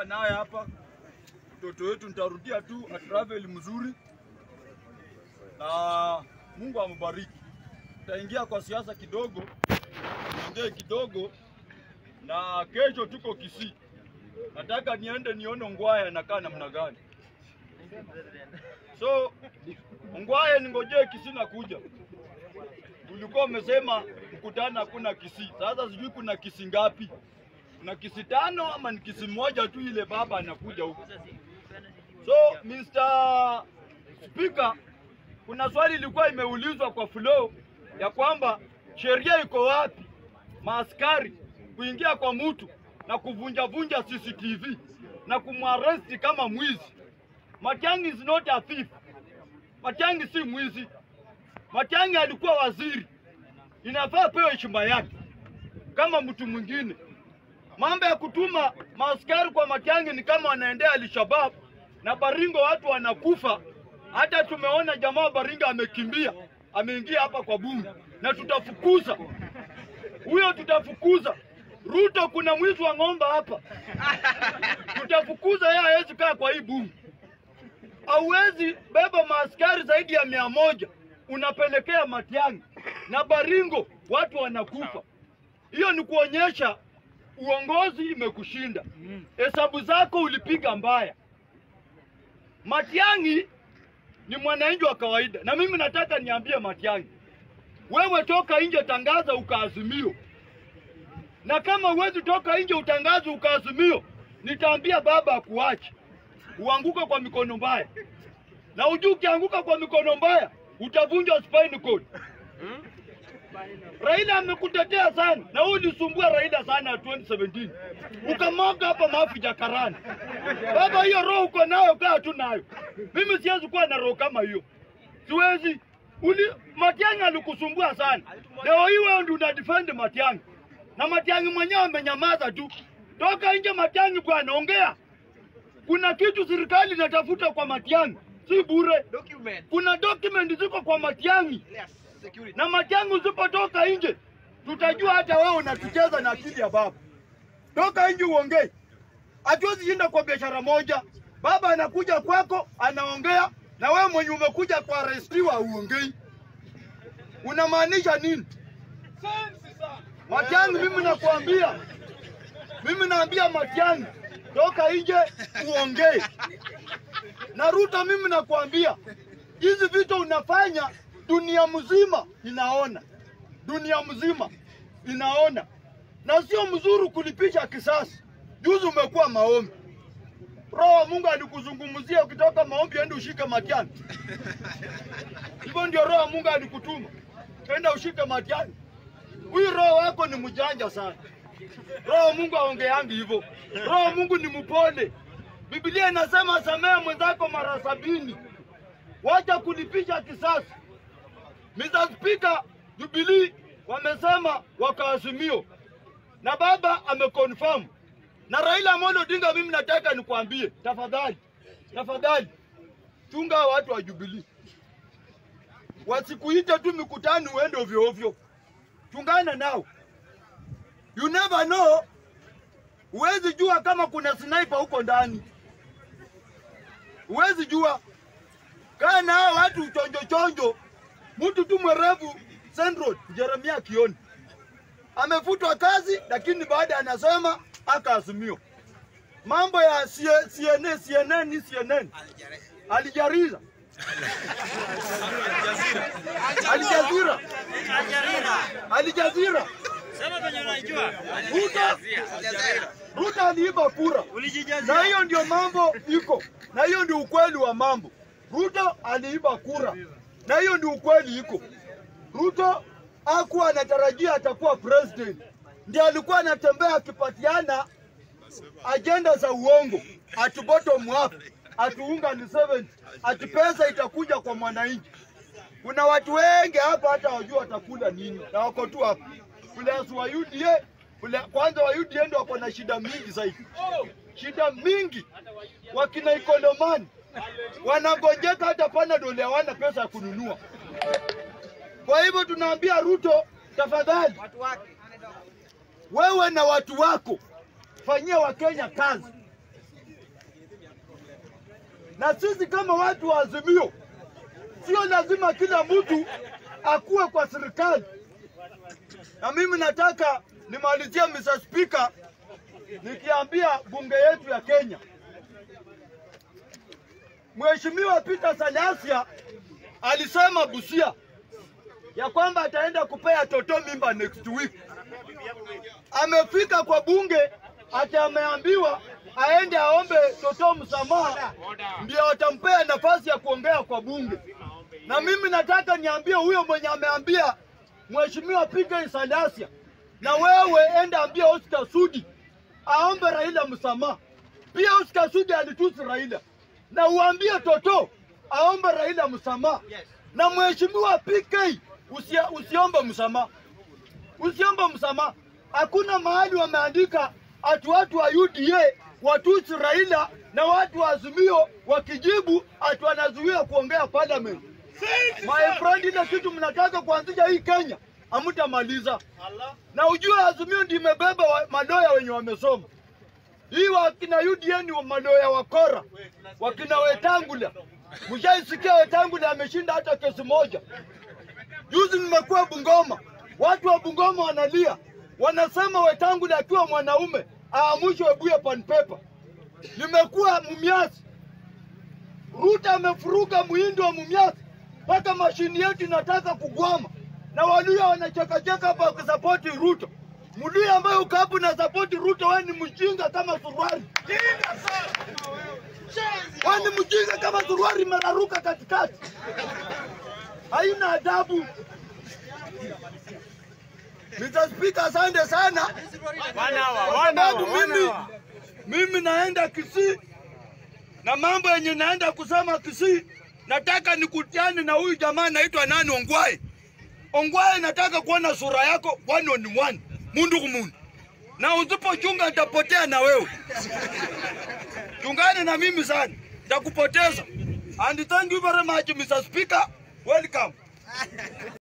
tumetoka naye hapa. Mtoto wetu nitarudia tu atravel mzuri, na Mungu ambariki. Taingia kwa siasa kidogo, ongee kidogo, na kesho tuko Kisii. Nataka niende nione Ongwae anakaa namna gani. So Ongwae ningojee Kisii na kuja. Ulikuwa umesema mkutano hakuna Kisii. Sasa sijui kuna Kisii ngapi? Kuna Kisii tano ama ni Kisii moja tu ile baba anakuja huko. So Mr. Speaker, kuna swali ilikuwa imeulizwa kwa flow ya kwamba sheria iko wapi maaskari kuingia kwa mtu na kuvunja vunja CCTV na kumwaresti kama mwizi. Matiang'i is not a thief. Matiang'i si mwizi. Matiang'i alikuwa waziri, inafaa pewe heshima yake kama mtu mwingine. Mambo ya kutuma maaskari kwa Matiang'i ni kama wanaendea Alshabab na Baringo, watu wanakufa. Hata tumeona jamaa wa Baringo amekimbia, ameingia hapa kwa bunge, na tutafukuza huyo, tutafukuza Ruto. Kuna mwizi wa ng'ombe hapa, tutafukuza yeye, hawezi kaa kwa hii bunge. Hauwezi beba maaskari zaidi ya mia moja unapelekea Matiang'i na Baringo, watu wanakufa. Hiyo ni kuonyesha uongozi imekushinda, hesabu zako ulipiga mbaya. Matiang'i ni mwananchi wa kawaida, na mimi nataka niambie Matiang'i, wewe toka nje, tangaza ukaazimio, na kama huwezi toka nje utangaze ukaazimio, nitaambia baba akuache uanguke kwa mikono mbaya, na ujue ukianguka kwa mikono mbaya utavunjwa spinal cord. Raila amekutetea sana na wewe ulisumbua Raila sana 2017 ukamwaga hapa mafi jakarani. Baba, hiyo roho uko nayo, kaa tu nayo. Mimi siwezi kuwa na roho kama hiyo, siwezi. Uli Matiang'i alikusumbua sana, leo hii wewe ndio una defend Matiang'i na Matiang'i mwenyewe amenyamaza tu. Toka nje Matiang'i bwana, ongea. Kuna kitu serikali inatafuta kwa Matiang'i, si bure. Document. Kuna document ziko kwa Matiang'i Yes, security. na Matiang'i usipotoka nje, tutajua hata wewe unatucheza na akili ya baba. Toka nje uongee, hatuwezi shinda kwa biashara moja. Baba anakuja kwako anaongea, na wewe mwenye umekuja kwa arestiwa uongei, unamaanisha nini? Matiang'i, mimi nakwambia, mimi naambia Matiang'i, toka nje uongee. Na Ruto, mimi nakwambia hizi vitu unafanya, dunia mzima inaona, dunia mzima inaona, na sio mzuri kulipisha kisasi. Juzi umekuwa maombi, Roho wa Mungu alikuzungumzia ukitoka maombi, ende ushike Matiang'i. Hivyo ndio Roho wa Mungu alikutuma, enda ushike Matiang'i. Huyu roho wako ni mjanja sana. Roho wa Mungu aongeangi hivyo. Roho wa Mungu ni mpole. Biblia inasema samehe mwenzako mara sabini, wacha kulipisha kisasi. Mr. Speaker, Jubilee wamesema wakaazimio na baba ameconfirm na Raila Amolo Odinga. Mimi nataka nikwambie, tafadhali, tafadhali chunga hawa watu wa Jubilee, wasikuite tu mikutano uende ovyo ovyo, chungana nao. You never know, huwezi jua kama kuna sniper huko ndani, huwezi jua. Kaa na hao watu chonjo chonjo. Mtu tu mwerevu Central, Jeremia Kioni amefutwa kazi, lakini baada anasema akaazimio mambo ya C- CNN, CNN, ni CNN alijariza Alijazira Alijazira Sema venye unajua. Ruto Ruto aliiba kura, na Ulijijazia. hiyo ndio mambo iko, na hiyo ndio ukweli wa mambo. Ruto aliiba kura, na hiyo ndio ukweli iko. Ruto hakuwa anatarajia atakuwa president, ndiye alikuwa anatembea akipatiana ajenda za uongo, ati bottom up, ati unga ni 70, ati pesa itakuja kwa mwananchi. Kuna watu wengi hapa hata wajua watakula nini, na wako tu hapa. Fulasi wa UDA Ule, kwanza wa UDA ndio wako na shida mingi zaidi, shida mingi. Wakina Ikolomani wanagojeka, hata Panadol hawana pesa ya kununua. Kwa hivyo tunaambia Ruto, tafadhali Watu wake. wewe na watu wako fanyia Wakenya kazi. na sisi kama watu wa Azimio, sio lazima kila mtu akuwe kwa serikali. Na mimi nataka nimalizie Mr. Speaker nikiambia bunge yetu ya Kenya, Mheshimiwa Peter Salasya alisema Busia ya kwamba ataenda kupea Toto mimba next week. Amefika kwa bunge ati ameambiwa aende aombe Toto msamaha, ndio watampea nafasi ya kuongea kwa bunge. Na mimi nataka niambie huyo mwenye ameambia Mheshimiwa Peter Salasya, na wewe enda ambia Oscar Sudi aombe Raila msamaha. Pia Oscar Sudi alitusi Raila, na uambie Toto aombe Raila msamaha. Na Mheshimiwa PK usia, usiombe msamaha, usiombe msamaha. Hakuna mahali wameandika ati watu wa UDA watusi Raila na watu wa Azimio wakijibu ati wanazuia kuongea parliament. My friend, ile kitu mnataka kuanzisha hii Kenya hamtamaliza. Na ujue Azimio ndio imebeba wa- madoya wenye wamesoma. Hii wakina UDA ni wa madoya wakora, wakina Wetangula. Mshaisikia Wetangula ameshinda hata kesi moja. Juzi nimekuwa Bungoma, watu wa Bungoma wanalia, wanasema Wetangula akiwa mwanaume aamushwe Webuye pan paper. Nimekuwa Mumias, Ruto amefuruga muhindi wa Mumias mpaka mashini yetu inataka kugwama, na Waluya wanachekacheka hapa wakisapoti Ruto. Mluya ambaye uko hapo na sapoti Ruto, wewe ni mjinga kama suruali, wewe ni mjinga kama suruali imeraruka katikati, haina adabu. Mr. Speaker, asante sana kwa sababu mimi mimi naenda Kisii na mambo yenye naenda kusema Kisii, nataka nikutiane na huyu jamaa anaitwa nani, Ongwae. Ongwae, nataka kuona sura yako one on one, mundu kumundu, na usipochunga nitapotea na wewe. Chungane na mimi sana, nitakupoteza. And thank you very much Mr. Speaker, welcome.